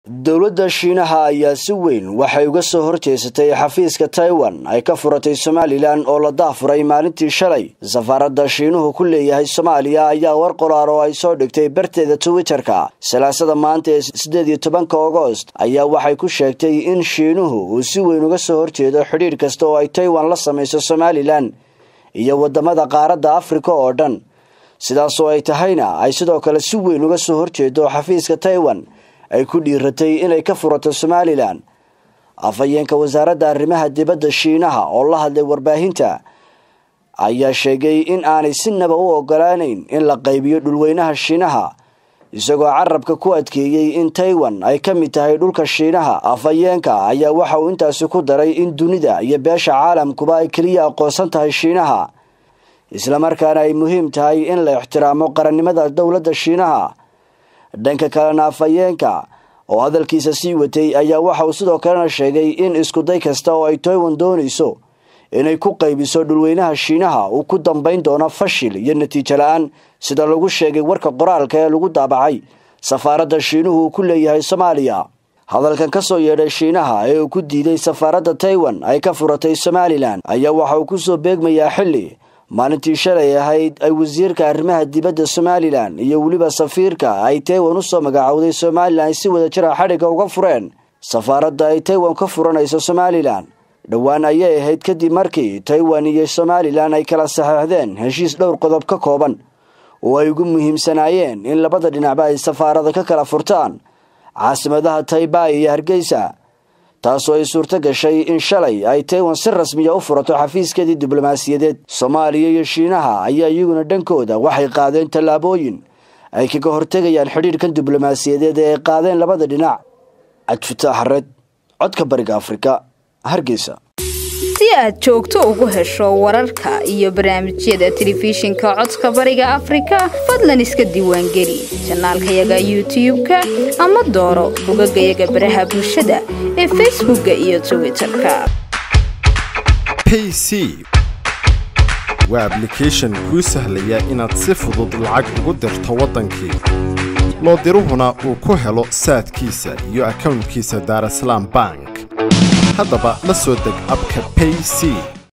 dowladda shiinaha ayaa si weyn waxay uga soo horjeesatay xafiiska taiwan ay ka furatay somalilan oo la daafuray maalintii shalay safaaradda shiinuhu ku leeyahay soomaaliya ayaa war qolaar oo ay soo dhigtay barteeda twitterka salaasada maanta ee siddeed iyo tobanka agost ayaa waxay ku sheegtay in shiinuhu uu si weyn uga soo horjeedo xidhiidh kasta oo ay taiwan la samayso somalilan iyo waddamada qaaradda afrika oo dhan sidaasoo ay tahayna ay sidoo kale si weyn uga soo horjeedo xafiiska taiwan ay ku dhiiratay inay ka furato somalilan afhayeenka wasaaradda arrimaha dibadda shiinaha oo la hadlay warbaahinta ayaa sheegay in aanay sinaba u ogolaanayn in la qaybiyo dhulweynaha shiinaha isagoo carabka ku adkeeyey in taiwan ay ka mid tahay dhulka shiinaha afhayeenka ayaa waxa uu intaasi ku daray in dunida iyo beesha caalamkuba ay keliya aqoonsan tahay shiinaha islamarkaana ay muhiim tahay in la ixtiraamo qarannimada dowladda shiinaha dhanka kalena afhayeenka oo hadalkiisa sii watay ayaa waxa uu sidoo kalena sheegay in iskuday kasta oo ay taiwan doonayso inay ku qaybiso dhulweynaha shiinaha uu ku dambayn doono fashil iyo natiijo la-aan sida lagu sheegay warka qoraalka ee lagu daabacay safaaradda shiinuhu uu ku leeyahay soomaaliya hadalkan ka soo yeedhay shiinaha ee uu ku diiday safaaradda taiwan ay ka furatay somalilan ayaa waxa uu kusoo beegmayaa xilli maalintii shalay ahayd ay wasiirka arrimaha dibadda somalilan iyo weliba safiirka ay taiwan usoo magacowday somalilan ay si wada jira xadhigga uga fureen safaaradda ay taiwan ka furanayso somalilan dhowaan ayay ahayd kadib markii taiwan iyo somalilan ay kala saxeixdeen heshiis dhowr qodob ka kooban oo ay ugu muhiimsanaayeen in labada dhinacba ay safaarada ka kala furtaan caasimadaha taibai iyo hargeysa taasoo ay suurto gashay in shalay ay taiwan si rasmiya u furato xafiiskeedii diblomaasiyadeed soomaaliya iyo shiinaha ayaa iyaguna dhankooda waxay qaadeen tallaabooyin ay kaga hortegayaan xidhiidhkan diblomaasiyadeed ee ay qaadeen labada dhinac cabdifitaax red codka bariga afrika hargeysa si aad joogto ugu hesho wararka iyo barnaamijyada telefishinka codka bariga afrika fadlan iska diiwaangeli janaalkayaga youtub-ka ama dooro bogagayaga baraha bulshada ee facebookka iyo twitterka payc waa ablication kuu sahlaya inaad si fudud lacag ugu dirto waddankii loo diruhuna uu ku helo saadkiisa iyo akownkiisa daarasalaam bank haddaba la soo deg abka payc